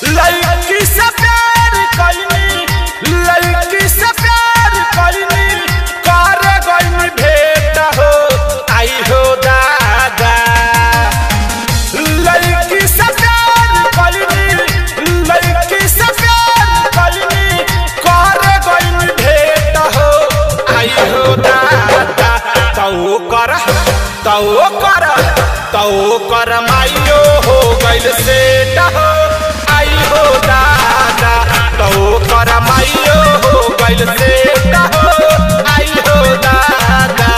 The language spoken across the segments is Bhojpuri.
लड़की से प्यार कइनी लड़की से प्यार कइनी करे गइनी भेट हो आई हो दादा लड़की से प्यार कइनी लड़की से प्यार कइनी करे गइनी भेट हो आई हो दादा तौ कर तौ कर तौ कर माइयो हो गइल सेट हो आई हो दादा तौ कर माइयो हो गइल सेट हो आई हो दादा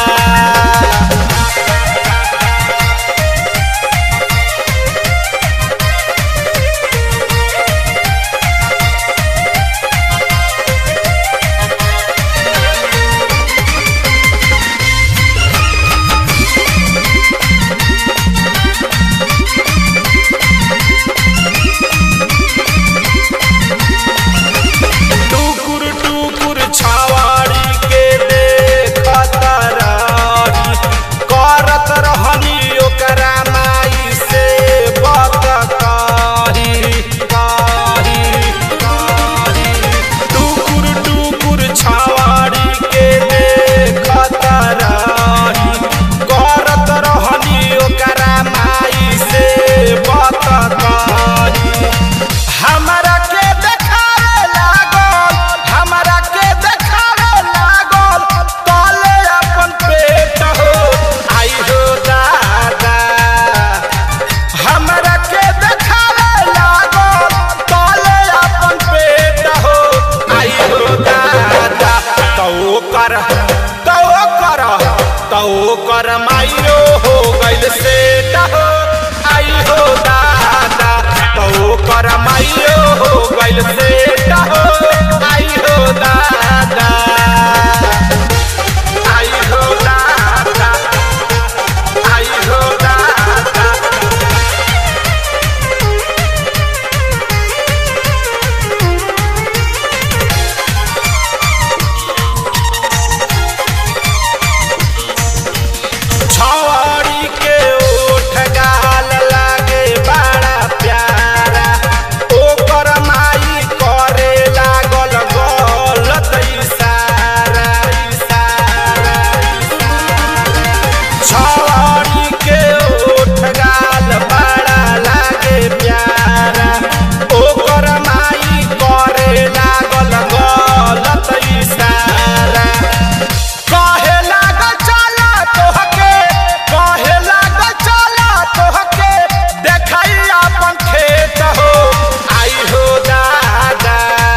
टुकुर टुकुर छावाड़ी के देखत रही करत रहनी ओकरा माई से बात कही कही कही टुकुर टुकुर छावाड़ी के देखत रही करत रहनी ओकरा माई से बात कही हमरा के देखावे लागल हमरा के देखावे लागल तले अपन पेट हो आई हो दादा हमरा के देखावे लागल तले अपन पेट हो आई हो दादा तौ कर तौ कर तौ कर माइयो हो गइल सेट हो आई हो दादा तौ कर माइयो हो गइल सेट हो आई हो दादा आई हो दादा आई हो दादा छवाड़ी के ओठ गाल लागे बड़ा प्यारा ओकर माई करे लागल गलत इशारा इशारा छवाड़ी के ओठ गाल बड़ा लागे प्यारा ओकर माई करे लागल गलत इशारा कहे लागल चला तोहके कहे लागल चला तोहके देखाई अपन खेत हो आई हो दादा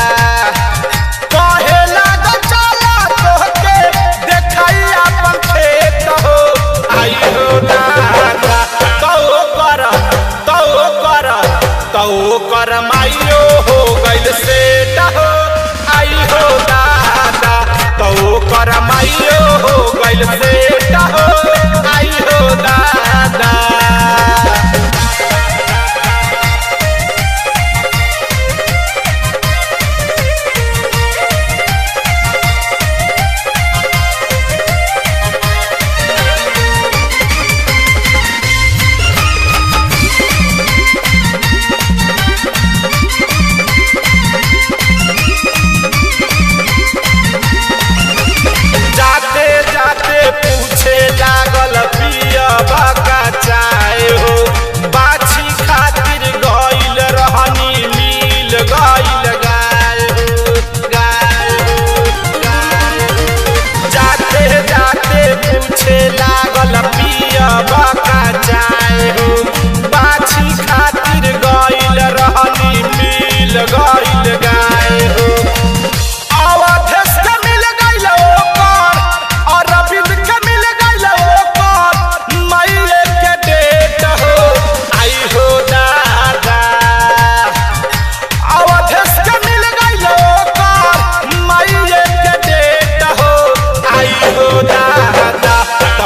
कहे लागल चला तोहके देखाई अपन खेत हो आई हो दादा तौ कर तौ कर तौ कर माइयो हो गइल सेट हो आई हो दादा तौ कर माइयो हो गइल सेट हो आई हो दादा